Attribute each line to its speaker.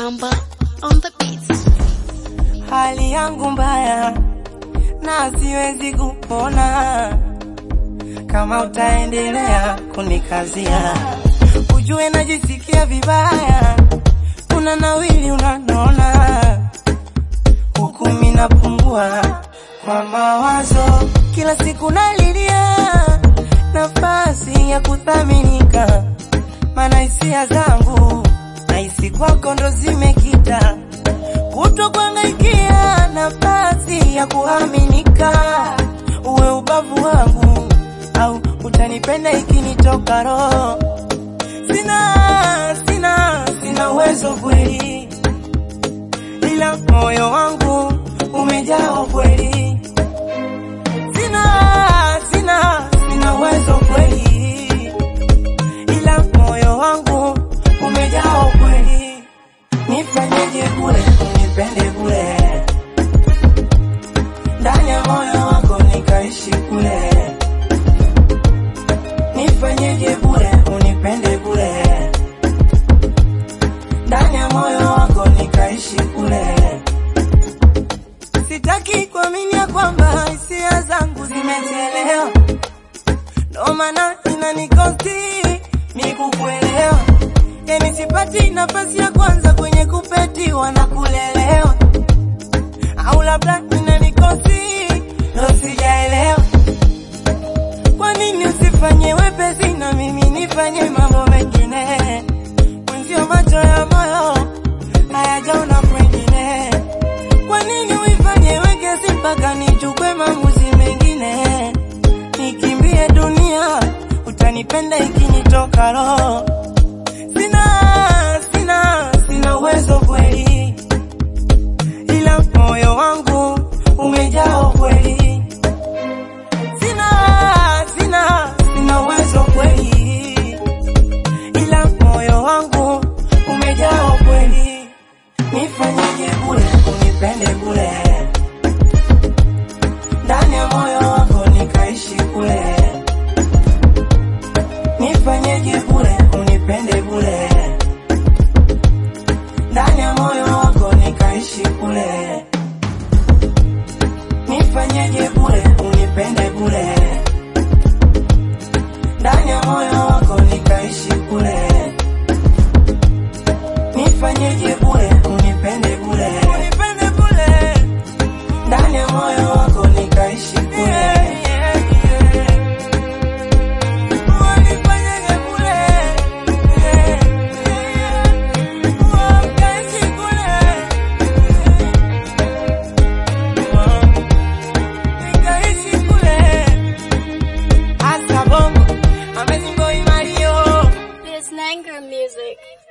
Speaker 1: Bamba on the beats.
Speaker 2: Hali yangu mbaya na siwezi kupona kama utaendelea kunikazia, ujue najisikia vibaya, una nawili unanona, huku mimi napungua kwa mawazo, kila siku nalilia nafasi ya kuthaminika, maana hisia zangu nahisi kwako ndo zimekita kuto kuangaikia nafasi ya kuaminika, uwe ubavu wangu au utanipenda ikinitoka roho. Sina, sina, sina uwezo kweli, ila moyo wangu umejaa kweli. Sina, sina, sina uwezo kweli, ila moyo wangu umejaa kweli. Nifanyeje kule unipende kule ndani ya moyo wako nikaishi kule. Nifanyeje kule unipende kule ndani ya moyo wako nikaishi kule. Sitaki kuamini ya kwamba hisia zangu zimechelewa, ndo maana inanikosti mikukuelewa yani sipati nafasi ya kwanza kwenye kupetiwa na kulelewa, au labda inanikosi ndo sijaelewa. Kwa nini usifanye wepesi na mimi nifanye mambo mengine? Mwenzio macho ya moyo hayajaona kwengine. Kwa nini uifanye wekesi mpaka nichukue maamuzi mengine? Nikimbie dunia, utanipenda ikinitoka roho sina sina sina uwezo kweli, ila moyo wangu umejaa kweli. Sina sina sina uwezo kweli, ila moyo wangu umejaa kweli. Nifanyeje kule unipende kule ndani ya moyo wako nikaishi kule. Nifanyeje kule unipende kule ndani ya moyo wako nikaishi kule. Nifanyeje kule unipende kule ndani ya moyo wako nikaishi kule. Nifanyeje kule unipende kule unipende kule ndani ya moyo wako nikaishi kule. Unifanyeje kule ukaishi kule nikaishi kule. Hasta bongo, amazing boy Mario.
Speaker 1: This Nanger music.